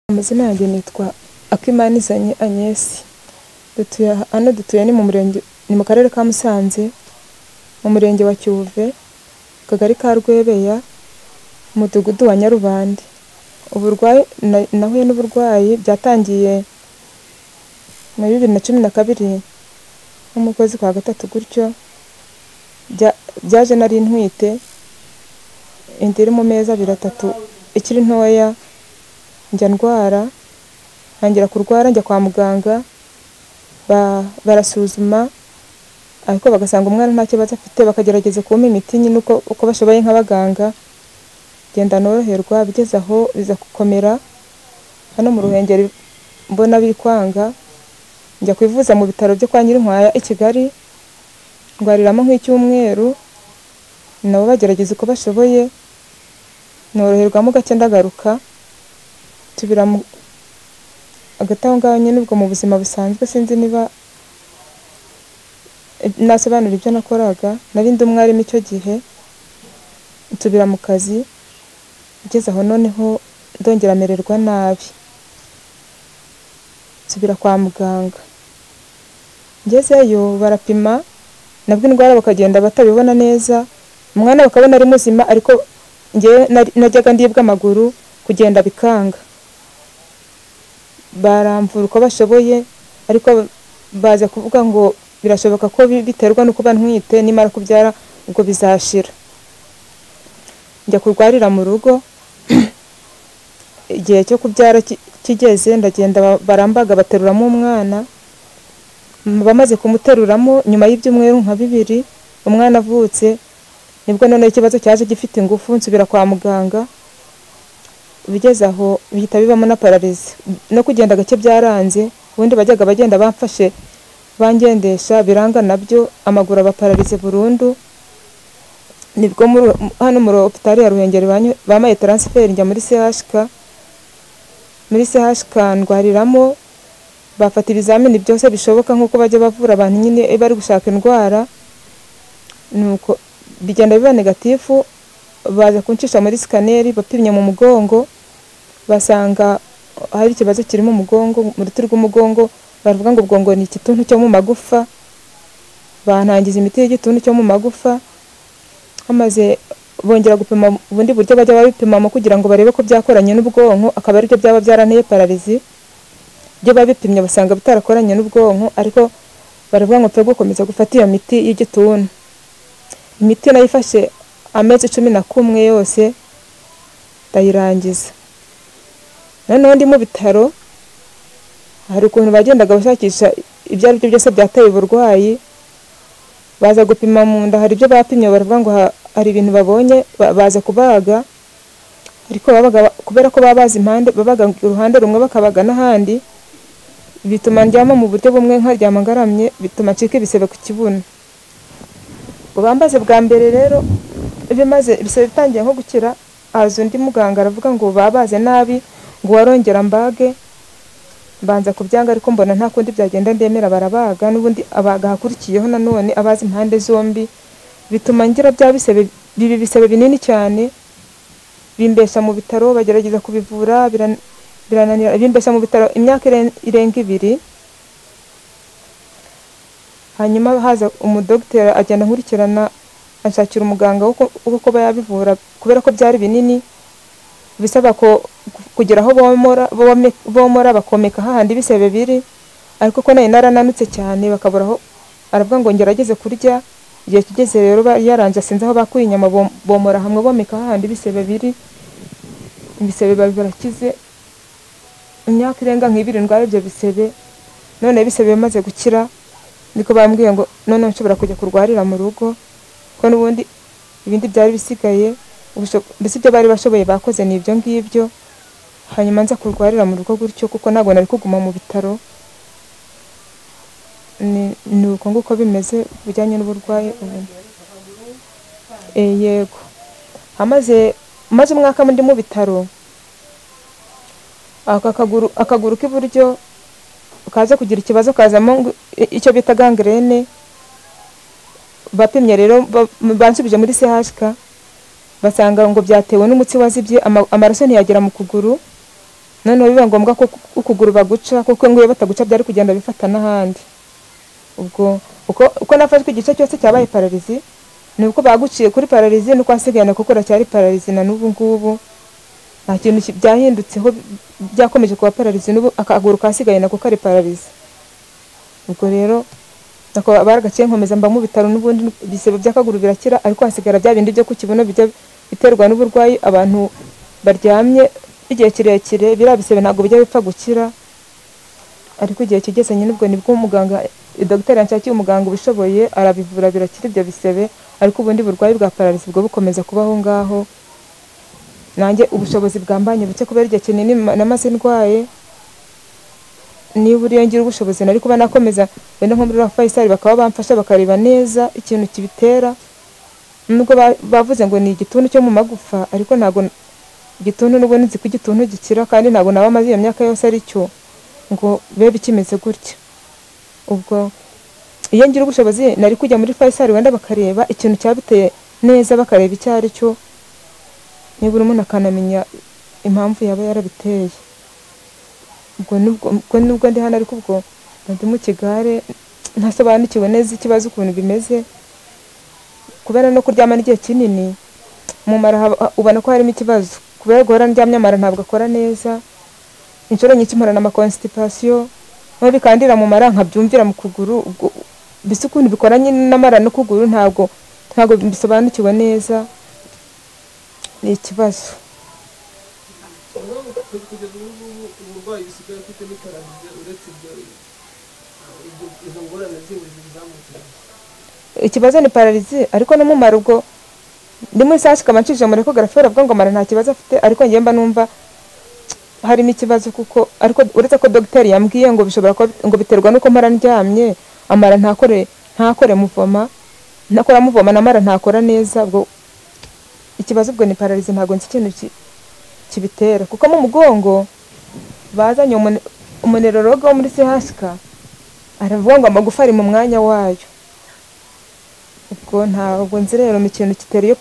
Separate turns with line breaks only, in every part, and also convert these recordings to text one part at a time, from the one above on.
Amazina yanjye nitwa Akimanizanye Agnes dutuye hano dutuye ni mu murenge ni mu karere ka Musanze mu murenge wa Cyuve akagari ka Rwebeya umudugudu wa Nyarubande uburwayi nahuye n'uburwayi byatangiye muri bibiri na cumi na kabiri nko mu kwezi kwa gatatu gutyo byaje nari ntwite inda iri mu mezi abiri atatu ikiri ntoya njya ndwara ntangira kurwara njya kwa muganga ba- barasuzuma ariko bagasanga umwana nta kibazo afite bakagerageza kumpa imiti nyine uko uko bashoboye nk'abaganga ngenda noroherwa bigeze aho biza gukomera hano mu Ruhengeri mbona bikwanga njya kwivuza mu bitaro byo kwa Nyirinkwaya i Kigali ndwariramo nk'icyumweru nabo bagerageza uko bashoboye noroherwamo gake ndagaruka nsubira mu- hagati aho ngaho nyine ubwo mu buzima busanzwe sinzi niba nasobanura ibyo nakoraga nari ndi umwarimu icyo gihe nsubira mu kazi ngeze aho noneho ndongera mererwa nabi nsubira kwa muganga ngezeyo barapima nabwo indwara bakagenda batabibona neza umwana bakabona ari muzima ariko njyewe nari- najyaga ndibwa amaguru kugenda bikanga baramvura uko bashoboye ariko baza kuvuga ngo birashoboka ko bi- biterwa no kuba ntwite nimara kubyara ubwo bizashira njya kurwarira mu rugo igihe cyo kubyara ki- kigeze ndagenda ba- barambaga bateruramo umwana M- bamaze kumuteruramo nyuma y'ibyumweru nka bibiri umwana avutse nibwo noneho ikibazo cyaje gifite ingufu nsubira kwa muganga bigeze aho bihita bibamo na pararizi no kugenda gake byaranze ubundi bajyaga bagenda bamfashe bangendesha biranga nabyo amaguru abapararize burundu nibwo muri- hano muri opitari ya ruhengeri banyu- bampaye taransiferi njya muri chk muri chk ndwariramo bafata ibizamini byose bishoboka nk'uko bajya bavura abantu nyine iyo bari gushaka indwara nuko bigenda biba negatifu baza kuncisha muri sikaneri bapimye mu mugongo basanga hari ikibazo kiri mu mugongo mu ruti rw'umugongo baravuga ngo ubwongo ni igituntu cyo mu magufa bantangiza imiti y'igituntu cyo mu magufa bamaze bongera gupima ubundi buryo bajya babipimamo kugira ngo barebe ko byakoranye n'ubwonko akaba aribyo byaba byaranteye pararizi ibyo babipimye basanga bitarakoranye n'ubwonko ariko baravuga ngo twe gukomeza gufata iyo miti y'igituntu imiti nayifashe amezi cumi na kumwe yose ndayirangiza noneho ndi mu bitaro hari ukuntu bagendaga bashakisha ibyo ari byo byose byateye uburwayi baza gupima mu nda hari ibyo bapimye baravuga ngo ha- hari ibintu babonye ba- baza kubaga ariko babaga ba- kubera ko baba bazi impande babaga uruhande rumwe bakabaga n'ahandi bituma ndyama mu buryo bumwe nkaryama ngaramye bituma ncika ibisebe ku kibuno ubwo bambaze bwa mbere rero bimaze ibisebe bitangiye nko gukira haza undi muganga aravuga ngo babaze nabi ngo warongera mbage mbanza kubyanga ariko mbona nta kundi byagenda ndemera barabaga n'ubundi abaga ahakurikiyeho nanone abazi impande zombi bituma ngira bya bisebe bibi bisebe binini cyane bimbesha mu bitaro bagerageza kubivura biran- birananira bimbesha mu bitaro imyaka iren- irenga ibiri hanyuma haza umudogiteri agenda nkurikirana anshakira umuganga wo ku- wo kuba yabivura kubera ko byari binini bisaba ko kugira aho bomora bome- bomora bakomeka hahandi ibisebe biri ariko ko nari narananutse cyane bakabura aho aravuga ngo ngerageze kurya igihe kigeze rero bari yaranje sinzi aho bakuye inyama bom- bomora hamwe bomeka hahandi ibisebe biri ibisebe biba birakize imyaka irenga nk'ibiri ndwara ibyo bisebe none bisebe bimaze gukira niko bambwiye ngo none nshobora kujya kurwarira mu rugo ko n'ubundi ibindi byari bisigaye ubusho- mbese ibyo bari bashoboye bakoze ni ibyo ngibyo hanyuma nza kurwarira mu rugo gutyo kuko ntabwo nari kuguma mu bitaro ni ni uko nguko bimeze bijyanye n'uburwayi ubu e, yego amaze maze umwaka ndi mu bitaro aka kaguru akaguru k'iburyo kaza kugira ikibazo kazamo ngo- i- icyo bita gangrene bapimye rero ba- bansubije muri CHK basanga ngo byatewe n'umutsi wazibye ama- amaraso ntiyagera mu kuguru noneho biba ngombwa ko ukuguru baguca kuko nguye bataguca byari kugenda bifata n'ahandi ubwo uko uko nafashwe igice cyose cyabaye pararizi ni uko baguciye kuri pararizi nuko hasigayana kuko uracyari pararizi na n'ubu ngubu nta kintu ki- byahindutseho byakomeje kuba pararizi n'ubu akaguru kasigaye nako kari pararizi ubwo rero nako baragaciye nkomeza mba mu bitaro n'ubundi ibisebe by'akaguru birakira ariko hasigara bya bindi byo ku kibuno bijya biterwa n'uburwayi abantu baryamye igihe kirekire biriya bisebe ntabwo bijya bipfa gukira ariko igihe kigeze nyine ubwo nibwo umuganga dogiteri yanshakiye umuganga ubishoboye arabivura birakira ibyo bisebe ariko ubundi burwayi bwa pararizi bwo bukomeza kubaho ngaho nanjye ubushobozi bwambanye buke kubera igihe kinini ma- namaze ndwaye niba uriyongera ubushobozi nari kuba nakomeza wenda nko muri rwa fayisari bakaba bamfasha bakareba neza ikintu kibitera nubwo ba- bavuze ngo ni igituntu cyo mu magufa ariko ntabwo igituntu n'ubundi nzi ko igituntu gikira kandi ntabwo naba maze iyo myaka yose ari cyo ngo bebe ikimeze gutya ubwo iyo ngira ubushobozi nari kujya muri fayisari wenda bakareba ikintu cyabiteye neza bakareba icyo ari cyo nibura umuntu akanamenya impamvu yaba yarabiteye ubwo nubwo ubwo nubwo ndi hano ariko ubwo mba ndi mu kigare ntasobanukiwe neza ikibazo ukuntu bimeze kubera no kuryama n'igihe kinini mu mara haba- ubona ko harimo ikibazo kubera guhora ndyamye amara ntabwo akora neza inshuro nyinshi mpora n'amakonstipasiyo aho bikandira mu mara nkabyumvira mu kuguru ubwo mbese ukuntu bikoranye n'amara n'ukuguru ntabwo ntabwo bisobanukiwe neza ni ikibazo
kugeza ubu ngubu umurwayi bisigaye afite ni pararize uretse ibyo ibyo- izo ngorane zindi zizamukira
ikibazo ni pararizi ariko no mu mara ubwo ndi muri saa sikaba ncishije muri ekogarafi baravuga ngo mara nta kibazo afite ariko njye mba numva harimo ikibazo kuko ariko uretse ko dogiteri yambwiye ngo bishobora kuba ngo biterwa n'uko mara ndyamye amara ntakore ntakore muvoma ntakora muvoma na mara ntakora neza ubwo ikibazo ubwo ni pararizi ntabwo nzi ikintu ki- kibitera kuko mu mugongo bazanye umune- umuneroroga wo muri sehasika aravuga ngo amagufa ari mu mwanya wayo ubwo ntabwo nzi rero ni ikintu kitera iyo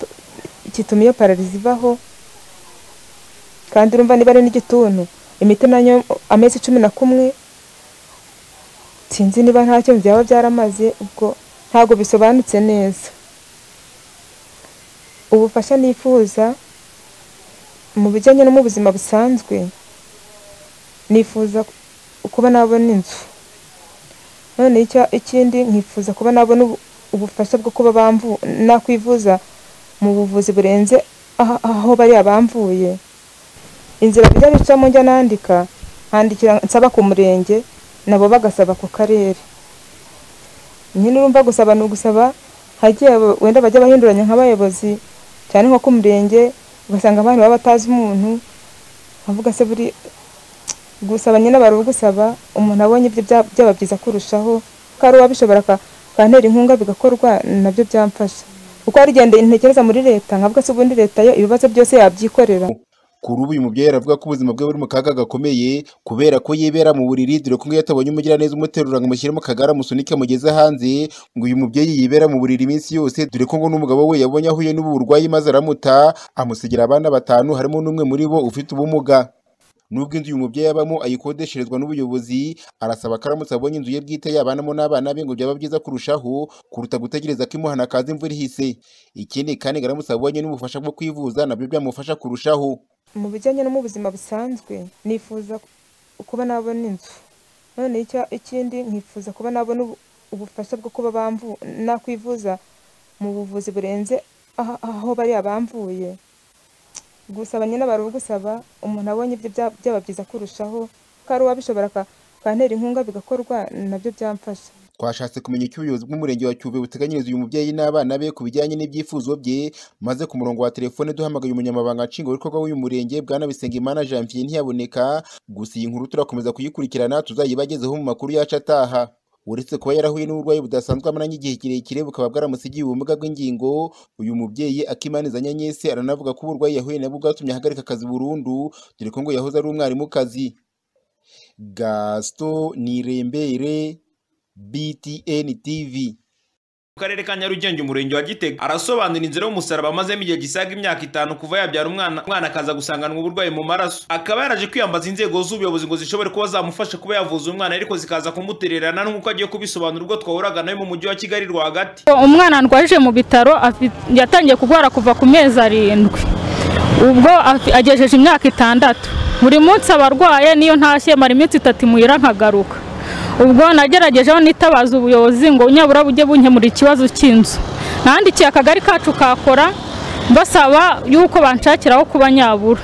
gituma iyo pararizi ibaho kandi urumva niba ari n'igituntu imiti nayo amezi cumi na kumwe sinzi niba ntacyo byaba byaramaze ubwo ntabwo bisobanutse neza ubufasha nifuza mu bijyanye no mu buzima busanzwe nifuza kuba nabona inzu noneho icya- ikindi nkifuza kuba nabona ubu- ubufasha bwo kuba bamvu nakwivuza mu buvuzi burenze aha- aho bariya bamvuye inzira bijya bicamo njya nandika handikira nsaba ku murenge nabo bagasaba ku karere nyine urumva gusaba ni ugusaba hagiye abo- wenda bajya bahinduranya nk'abayobozi cyane nko ku murenge ugasanga abantu baba batazi umuntu avuga se buri gusaba nyine bari ugusaba umuntu abonye ibyo bya- byaba byiza kurushaho ko ari uwabishobora aka- akantera inkunga bigakorwa nabyo byamfasha kuko hari igihe ntekereza muri leta nkavuga se ubundi leta yo ibibazo byose yabyikorera
kuri ubu uyu mubyeyi aravuga ko ubuzima bwe buri mu kaga gakomeye kubera ko yibera mu buriri dore ko iyo atabonye umugiraneza umuterura ngo amushyire mu kagare amusunike amugeze hanze ngo uyu mubyeyi yibera mu buriri iminsi yose dore ko ngo n'umugabo we yabonye ahuye n'ubu burwayi maze aramuta amusigira abana batanu harimo n'umwe muri bo ufite ubumuga nubwo inzu uyu mubyeyi abamo ayikodesherezwa n'ubuyobozi arasaba ko aramutse abonye inzu ye bwite yabanamo n'abana be ngo byaba byiza kurushaho kuruta gutegereza ko imuhana kaza imvura ihise ikindi kandi ngo aramutse abonye n'ubufasha bwo kwivuza nabyo byamufasha kurushaho
mu bijyanye no mu buzima busanzwe nifuza kuba nabona inzu noneho icya- ikindi nkifuza kuba nabona ubu- ubufasha bwo kuba bamvu nakwivuza mu buvuzi burenze aha- aho bariya bamvuye gusaba nyine bari ugusaba umuntu abonye ibyo bya- byaba byiza kurushaho ko ari uwabishobora aka- akantera inkunga bigakorwa nabyo byamfasha
twashatse kumenya icyo ubuyobozi bw'umurenge wa Cyuve buteganyiriza uyu mubyeyi n'abana be ku bijyanye n'ibyifuzo bye maze ku murongo wa telefone duhamagaye umunyamabanga nshingwabikorwa w'uyu murenge bwana Bisengimana Janvier ntiyaboneka gusa iyi nkuru turakomeza kuyikurikirana tuzayibagezeho mu makuru yacu ataha uretse kuba yarahuye n'uburwayi budasanzwe amaranye igihe kirekire bukaba bwaramusigiye ubumuga bw'ingingo uyu mubyeyi akimaniza nyanyese aranavuga ko uburwayi yahuye nabwo bwatumye ahagarika akazi burundu dore ko ngo yahoze ari umwarimukazi Gaston Nirembere BTN TV.
mu karere ka nyarugenge umurenge wa gitega arasobanura inzira y'umusaraba amazemo igihe gisaga imyaka itanu kuva yabyara umwana umwana akaza gusanganwa uburwayi mu maraso akaba yaraje kwiyambaza inzego z'ubuyobozi ngo zishobore kuba zamufasha kuba yavuza umwana ariko zikaza kumutererana nk'uko agiye kubisobanura ubwo twahuraga nawe mu mujyi wa kigali rwagati
umwana ndwaje mu bitaro afi- yatangiye kurwara kuva ku mezi arindwi ubwo afi- agejeje imyaka itandatu buri munsi aba arwaye niyo ntashye mara iminsi itatu imuhira nkagaruka ubwo nageragejeho nitabaza ubuyobozi ngo nyabura bujye bunkemura ikibazo cy'inzu nandikiye akagari kacu kakora mbasaba yuko banshakiraho kuba nyabura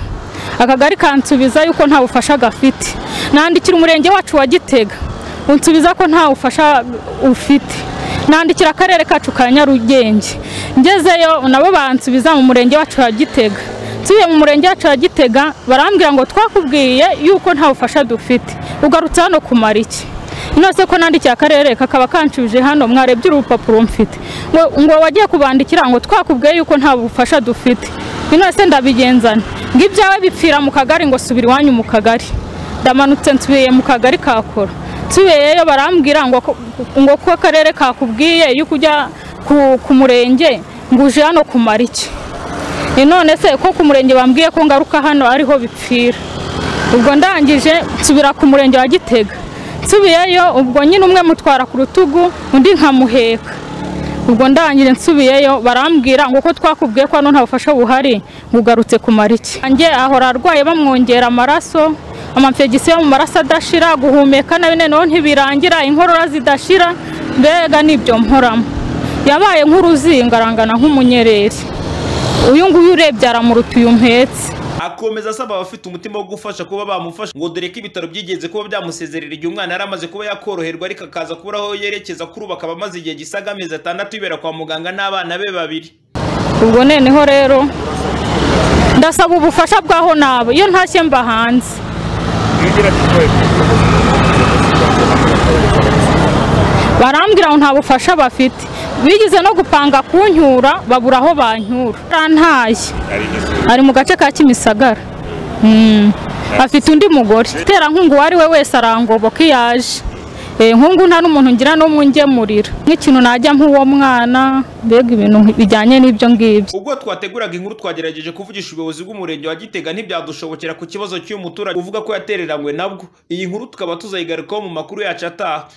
akagari kansubiza yuko nta bufasha gafite nandikira umurenge wacu wa gitega unsubiza ko nta bufasha ufite nandikira akarere kacu ka nyarugenge ngezeyo nabo bansubiza mu murenge wacu wa gitega nsubiye mu murenge wacu wa gitega barambwira ngo twakubwiye yuko nta bufasha dufite ugarutse hano kumara iki nose ko nandikiye akarere kakaba kanshubije hano mwarebye urupapuro mfite ngo ngo wagiye kubandikira ngo twakubwiye yuko nta bufasha dufite nose ndabigenzana ngo ibyawe bipfira mu kagari ngo subira iwanyu mu kagari ndamanutse nsubiye mu kagari kakora nsubiyeyo barambwira ngo ko- ngo ko akarere kakubwiye yuko ujya ku- ku murenge ngo uje hano kumara iki Ni none se ko ku murenge bambwiye ko ngaruka hano ariho bipfira ubwo ndangije nsubira ku murenge wa gitega nsubiyeyo ubwo nyine umwe mutwara ku rutugu undi nkamuheka ubwo ndangije nsubiyeyo barambwira ngo ko twakubwiye ko hano nta bufasha buhari ngo ugarutse kumara iki njye ahora arwaye bamwongera amaraso amamfegisi yo mu maraso adashira guhumeka nabi noneho ntibirangira inkorora zidashira mbega nibyo mporamo yabaye nk'uruzinga arangana nk'umunyereri uyu nguyu urebye aramuruta uyu mpetse
akomeza asaba abafite umutima wo gufasha kuba bamufasha ngo dore ko ibitaro byigeze kuba byamusezerera igihe umwana yari amaze kuba yakoroherwa ariko akaza kubura aho yerekeza kuri ubu akaba amaze igihe gisaga amezi atandatu yibera kwa muganga n'abana be babiri
ubwo noneho rero ndasaba ubufasha bw'aho naba iyo ntashye mba hanze barambwira ngo nta bufasha bafite bigeze no gupanga kuncyura babura aho bancyura arantaye ari mu gace ka kimisagara Mm. afite undi mugore terankunga uwo ari we wese arangoboka iyo aje Eh, nkungu nta n'umuntu ngira n'umwe ungemurira nk'ikintu najya nk'uwo mwana mbega ibintu bijyanye n'ibyo ngibyo
ubwo twateguraga inkuru twagerageje kuvugisha ubuyobozi bw'umurenge wa gitega ntibyadushobokera ku kibazo cy'uyu muturage uvuga ko yatereranywe nabwo iyi nkuru tukaba tuzayigarukaho mu makuru yacu ataha